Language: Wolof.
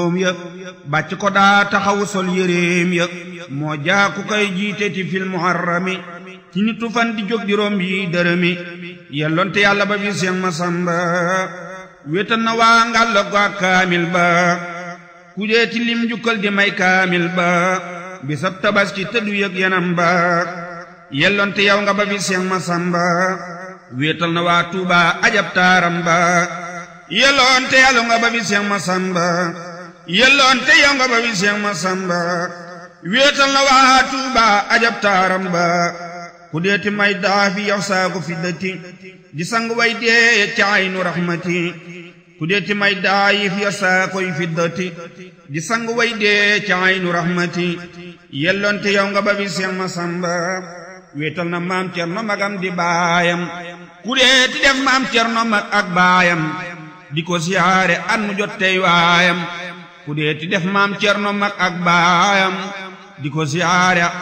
ya bàcc ko daa taxawu sol yéreem ya moo jaaku koy jiite ti fil muharrami ci nitu fan di jóg di romb yi dërëmi yelloonte yàlla ba bi seen masamba wéetal na waa ngàlla ko ak kaamil ba ku dee ci lim jukkal di may kaamil ba bisab tabaski tëddu yëg yanam ba yelloonte yow nga ba bi seen masamba wéetal na waa tuuba ajab taaram ba yelloonte yàlla nga ba bi seen masamba yelloonte yow nga ba bi seen masamba wéetal na waa tuuba ajab taaram ba ku deeti may daafi yow saagu fi dëtti di sang way dee ca aynu raxmati ku deeti may daayif yow saakoy fi dëtti di sang way dee ca aynu raxmati yelloonte yow nga ba bi seen masamba wéetal na maam cerno magam di baayam ku deeti def maam cerno mag ak baayam di ko siyaare at mu jot tey waayam ku deeti def maam cerno mag ak baayam di ko siyaare